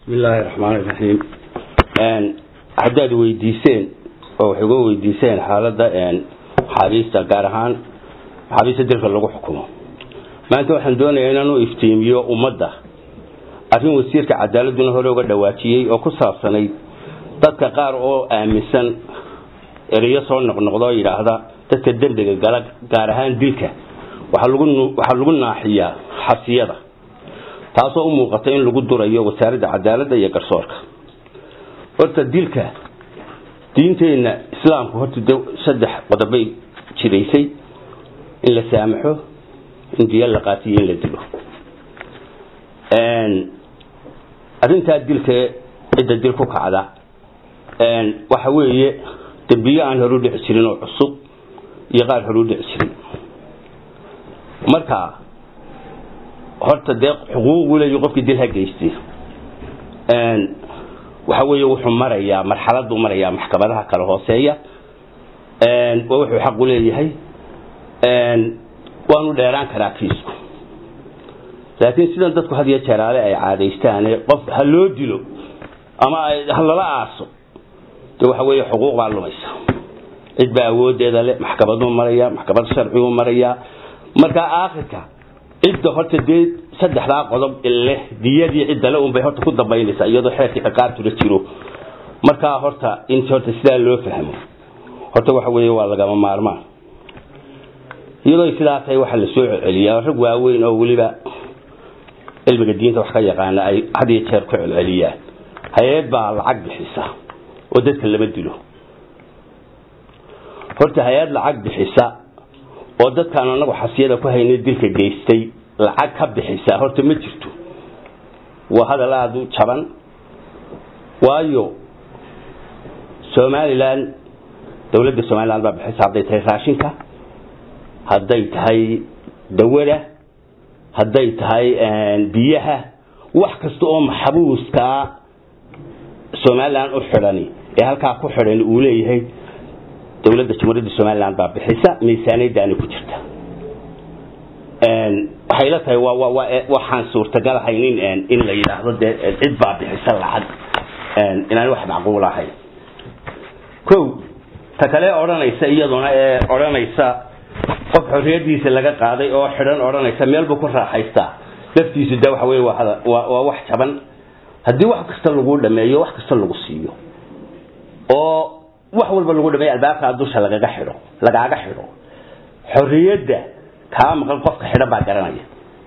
bismi illaahi raxmaan iraxiim haddaad weydiiseen oo wax uga weydiiseen xaaladda maxaabiista gaar ahaan maxaabiista dilka lagu xukumo maanta waxaan doonayaa inaan u iftiimiyo ummadda arrin wasiirka cadaaladuna hore uga dhawaajiyey oo ku saabsanayd dadka qaar oo aaminsan ereyo soo noqnoqdo oo yidhaahda dadka dembiga gala gaar ahaan dilka waxaa lagu naaxiyaa xabsiyada taasoo u muuqata in lagu durayo wasaaradda cadaaladda iyo garsoorka horta dilka diinteenna islaamku horta saddex qodobay jiraysay in la saamaxo in diya la qaatiyo in la dilo arrintaa dilka cidda dil ku kacda waxa weeye dembiyo aan horu dhici jirin oo cusub iyo qaar horu dhici jirin marka horta dee xuquuq buu leeyahy qofkii dil ha geystay waxa weeye wuxuu marayaa marxaladuu marayaa maxkamadaha kala hooseeya waa wuxuu xaq u leeyahay waanu dheeraan karaa kiisku laakiin sidan dadku had iyo jeeraale ay caadaystaane qof ha loo dilo ama ha lala aaso de waxa weeye xuquuq baa lumaysa cid baa awoodeeda le maxkamaduu maraya maxkamad sharciguu marayaa markaa aakhirka cidda horta dee saddexdaa qodob leh diyadii ciddale unbay horta ku dambaynaysaa iyadoo xeerkii ciqaabtula jiro markaa horta in horta sidaa loo fahmo horta waxa weeye waa lagama maarmaan iyadoo sidaa tahay waxaa la soo celceliyaa rag waaweyn oo weliba cilmiga diinta wax ka yaqaana ay had iyo jeer ku celceliyaan hay-ad baa lacag bixisa oo dadka lama dilo horta hay-ad lacag bixisa oo dadkaan anagu xasiyada ku haynay dilka geystay lacag ka bixisa horta ma jirto waa hadal aada u jaban waayo somalilan dowladda somalilan baa bixisa hadday tahay raashinka hadday tahay dawada hadday tahay biyaha wax kasta oo maxbuuskaa somalilan u xidhani ee halkaa ku xidhan uu leeyahay dowladda jamhuuriyadda somalilan baa bixisa miisaaniyadaani ku jirta waxay la tahay waxaan suurtagal ahayn in la yidhaahdo dee cid baa bixisa lacag inaan wax macquul ahayn ko ta kale odhanaysa iyaduna ee odhanaysa qof xorriyadiisa laga qaaday oo xidhan odhanaysa meel buu ku raaxaystaa laftiisu de waxa weye waa wax jaban haddii wax kasta lagu dhameeyo wax kasta lagu siiyo oo wax walba lagu dhameeyo albaabkaa dusha lagaga xidho lagaaga xidho xorriyadda kaa maqan qofka xidhan baa garanaya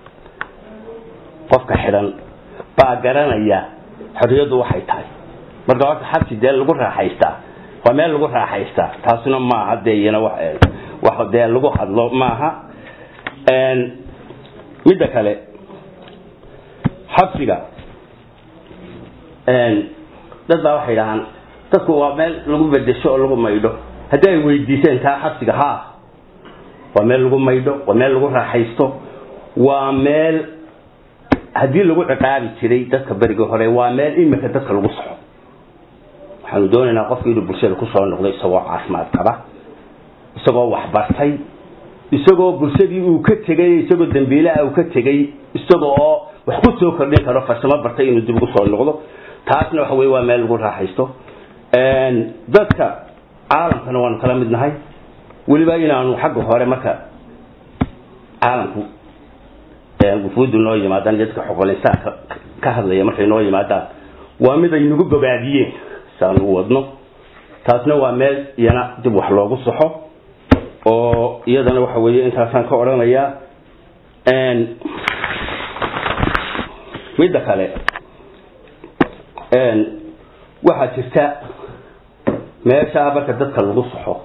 qofka xidhan baa garanaya xorriyaddu waxay tahay marka horta xabsi dee lagu raaxaystaa waa meel lagu raaxaystaa taasina maaha dee iyana wax dee lagu hadlo maaha midda kale xabsiga dad baa waxay dhahaan dadku waa meel lagu bedesho oo lagu maydho haddii ay weydiiseen taa xabsiga ha waa meel lagu maydho waa meel lagu raaxaysto waa meel haddii lagu ciqaabi jiray dadka berigii hore waa meel imika dadka lagu soxo waxaanu doonaynaa qofka inuu bulshada kusoo noqdo isagoo caafimaad qaba isagoo waxbartay isagoo bulshadii uu ka tegay isagoo dambiilaha uu ka tegay isaga oo wax ku soo kordhin karo farsamo bartay inuu dib ugu soo noqdo taasna waxa weye waa meel lagu raaxaysto dadka caalamkana waanu kala mid nahay weliba inaanu xagga hore marka caalamku wufuuddu noo yimaadaan dadka xoqolinsaanka ka hadlaya markay noo yimaadaan waa mid ay nagu bogaadiyeen saanu wadno taasna waa meel iyana dib wax loogu saxo oo iyadana waxa weeye intaasaan ka odhanayaa midda kale waxaa jirta meeshaa marka dadka lagu saxo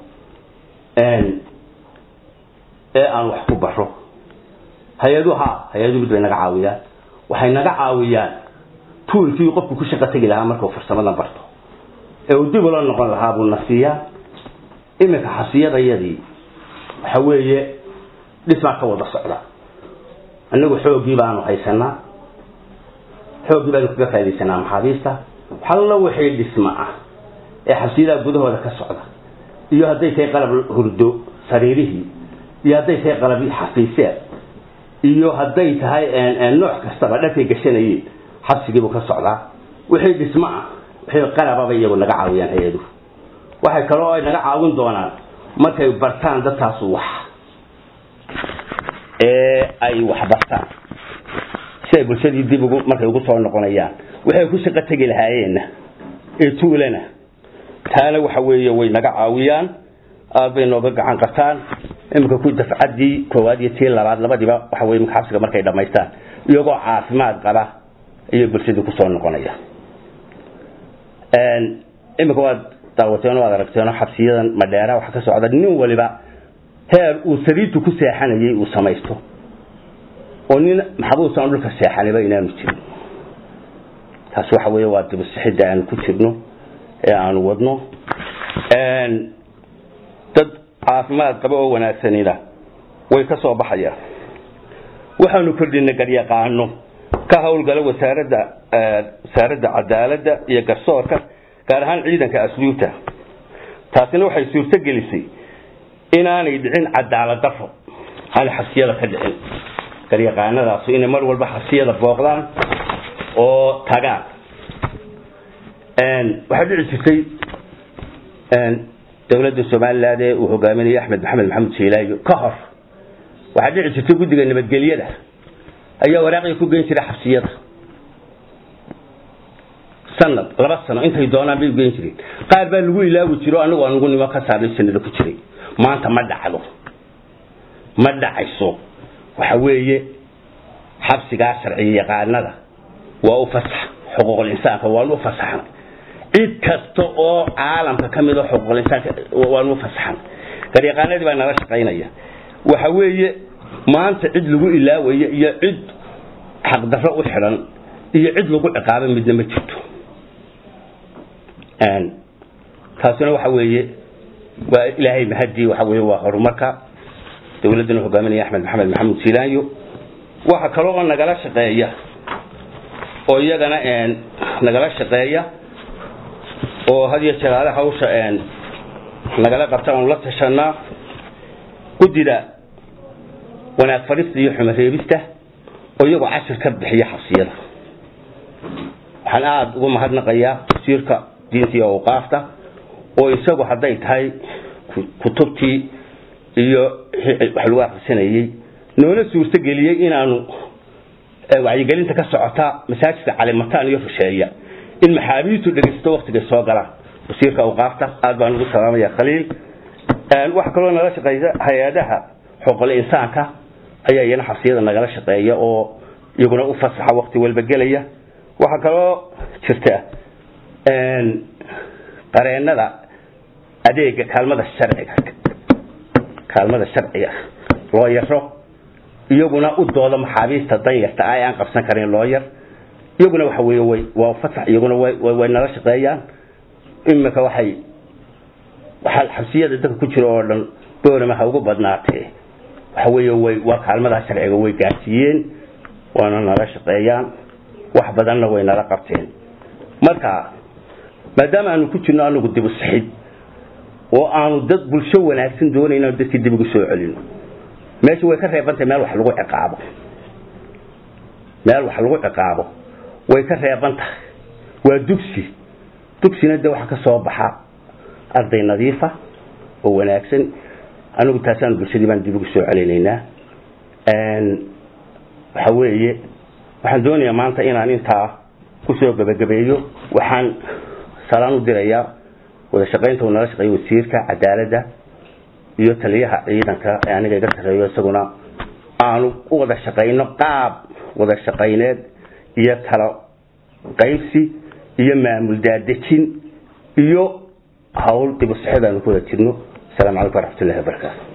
ee aan wax ku baro hay-adu ha hay-adu mid bay naga caawiyaan waxay naga caawiyaan tuulkii qofku ku shaqo tegi lahaa markuu farsamadan barto ee uu dib ula noqon lahaa buu na siiyaa iminka xasiyadayadii waxa weeye dhismaa ka wada socda annagu xooggii baanu haysanaa xooggii baanu kaga faa'idaysanaa maxaabiista waxalla wixii dhisma ah ee xabsiyadaha gudahooda ka socda iyo hadday tahay qalab hurdo sariirihii iyo hadday tahay qalab xafiiseed iyo hadday tahay nooc kastaba dharkay gashanayeen xabsigiibuu ka socdaa wixii dhismo ah wixii qalababa iyagu naga caawiyaan hay-aduhu waxay kaloo ay naga caawin doonaan markay bartaan dadkaasu wax ee ay wax bartaan si ay bulshadii dib ugu markay ugu soo noqonayaan waxay ku shaqo tegi lahaayeenna ee tuulana taana waxa weeye way naga caawiyaan aad bay nooga gacan qabtaan iminka ku dafcaddii koowaad iyo tii labaad labadiiba waxa weye imika xabsiga markay dhammaystaan iyagoo caafimaad qaba ayay bulshadii kusoo noqonaya iminka waad daawateen waad aragteen xabsiyadan madheera waxa ka socda nin waliba heer uu sariirtu ku seexanayay uu samaysto oo nin maxabuusan dhulka seexaniba inaanu jirin taasi waxa weeye waa dibusixidda aanu ku jirno ee aanu wadno dad caafimaad qaba oo wanaagsanina way ka soo baxayaan waxaanu kordhinay garyaqaano ka howlgala wasaaradda wasaaradda cadaaladda iyo garsoorka gaar ahaan ciidanka asluubta taasina waxay suurto gelisay inaanay dhicin cadaalad dafo aanay xabsiyada ka dhicin garyaqaanadaasu inay mar walba xabsiyada booqdaan oo tagaan waxaa dhici jirtay dowladda somaliland ee uu hogaaminayay axmed maxamed maxamed shiilaayo ka hor waxaa dhici jirtay guddiga nabadgelyada ayaa waraaqii ku geyn jiray xabsiyada sanad laba sano intay doonaan bay ugeyn jireen qaar baa lagu ilaawi jiro anigu anugu nimo ka saarnay sanada ku jiray maanta ma dhacdo ma dhacayso waxa weeye xabsigaa sharciya yaqaanada waa u fasax xuquuqul insaanka waanu u fasaxan cid kasta oo caalamka ka mid a xuquuqul insaanka waanu u fasaxan garyaqaanadii baa nala shaqaynaya waxa weeye maanta cid lagu ilaawayo iyo cid xaqdarro u xidhan iyo cid lagu ciqaaba midna ma jirto taasina waxa weeye waa ilaahay mahadii waxa weeye waa horumarka dowladdana hogaaminaya axmed maxamed maxamed jilaanyo waxa kaloo oo nagala shaqeeya oo iyagana nagala shaqeeya oo had iyo jeer ale hawsha nagala qabta aanu la tashanaa guddida wanaag fadhista iyo xumo reebista oo iyagoo cashir ka bixiya xabsiyada waxaan aada ugu mahadnaqayaa wasiirka diinta iyo awqaafta oo isagu hadday tahay kutubtii iyo wax lagu akrisanayey noona suurto geliyey inaanu wacyigelinta ka socota masaajidka calimataan iyo rusheeya in maxaabiistu dhegaysto waktigay soo galaan wasiirka awqaafta aad baan ugu salaamaya khaliil waxa kaloo nala shaqeeya hay-adaha xuquuqul insaanka ayaa iyana xabsiyada nagala shaqeeya oo iyaguna u fasaxa wakti walba gelaya waxaa kaloo jirta qareenada adeega kaalmada sharciga kaalmada sharciga loo yaro iyaguna u dooda maxaabiista danyarta ah ee aan qabsan karin loo yar iyaguna waxa weeye way waa fasax iyaguna way way nala shaqeeyaan imika waxay waxa xabsiyada dadka ku jira oo dhan boorama ha ugu badnaatee waxa weeye way waa kaalmada sharciga way gaarsiiyeen waana nala shaqeeyaan wax badanna way nala qabteen marka maadaama aanu ku jirno anagu dib u sixid oo aanu dad bulsho wanaagsan doonayna dadkii dib ugu soo celino meesha way ka reebantahay meel wax lagu ciqaabo meel wax lagu ciqaabo way ka reeban tahay waa dugsi dugsina de waxa ka soo baxa arday nadiifa oo wanaagsan anigu taasaan bulshadii baan dib ugu soo celinaynaa waxa weeye waxaan doonayaa maanta inaan intaa kusoo gabagabeeyo waxaan salaan u dirayaa wada shaqaynta uu nala shaqeeyo wasiirka cadaaladda iyo taliyaha ciidanka ee aniga iga sarreeyo isaguna aanu u wada shaqayno qaab wada shaqayneed iyo kala qaybsi iyo maamul daadejin iyo hawl dib u sixid aanu ku wada jirno asalaamu calaykum waraxmatullahi wabarakaatu